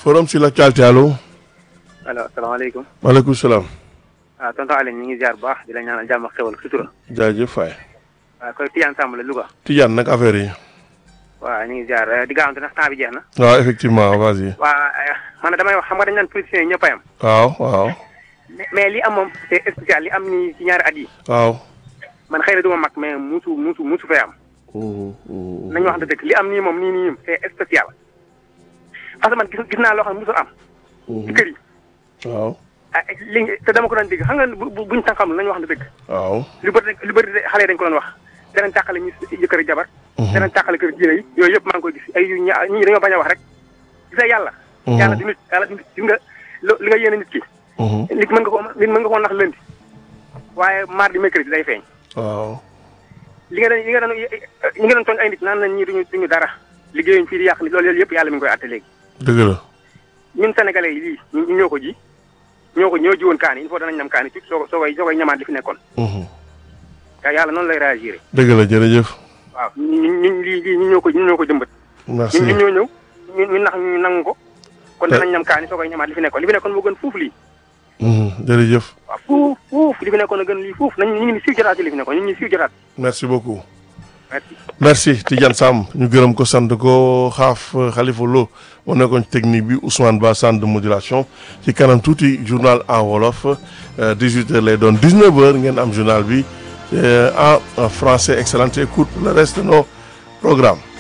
forum sur l'actualité allo. allo asalaamaaleykum. maaleykum salaam. ah tonton Alioune ñu ngi ziar bu baax di la ñaanal jàmm ak xewal sutura. jaajëf Faye. waaw koy Tidiane Samb la Louga. Tidiane nag affaire yi. waaw ñu ngi ziar di gaawante ndax temps bi jeex na. waaw effectivement vas-y. waa man damay wax xam nga dañ naan politiciens yi ñëpp a yam. waaw waaw. mais li am moom c'est spécial li am ni ci ñaari at yi. waaw. man xëy na du ma mag mais musu musu musu fee am. nañu wax dëgg li am nii moom nii nii c'est spécial. parce que man gis gis naa loo xam ne musul am. ci kër yi. waaw. ah li te dama ko doon dégg xam nga bu bu buñ tànqam nañu wax dëgg. waaw. lu bëri lu bëri xale yi dañ ko doon wax danañ tàqale ñu jëkkër jabar danañ tàqale kër diine yi yooyu yëpp maa ngi koy gis ay yu ña ñii dañoo bañ a wax rek gis nga yàlla yàlla di nit yàlla di nit gis nga li nga yéene nit ki nit mën nga ko nit mën nga koo nax lëndi waaye mardi mercredi day feeñ waaw. li nga doon li nga doon ñi nga doon tooñ ay nit naan nañ ñii duñu duñu dara liggéeyuñ fii di yàq nit loolu yëpp yàlla mi ngi koy àtte léegi dëgg la. ñun sénégalais yi lii ñu ñoo ko ji ñoo ko ñoo jiwoon kaan yi il faut danañ ñam kaan yi soo soo koy soo koy ñamaat li fi nekkoon yàlla noonu lay réagir dëgg la jërëjëf. waaw ñun ñun lii lii ñu ñoo ko ñu ñoo ko jëmbat. merci ñun ñoo ñëw ñu ñu nax ñu nangu ko. kon danañ ñam kaani soo koy ñamaat li fi nekkoon li fi nekkoon moo gën fuuf lii. jërëjëf. waaw fuuf fuuf li fi nekkoon a gën lii fuuf nañ ñu ngi ni siiw jotaat ci li fi nekkoon ñu ngi ni siiw jotaat. merci beaucoup. merci. merci Tidiane Samb ñu gërëm ko sant ko xaaf Khalifa Lo moo nekkoon ci technique bi Ousmane Ba centre de modulation ci kanam tuuti journal en wolof 18h lay doon 19h ngeen am journal bi en français excellente écoute pour le reste de nos programmes.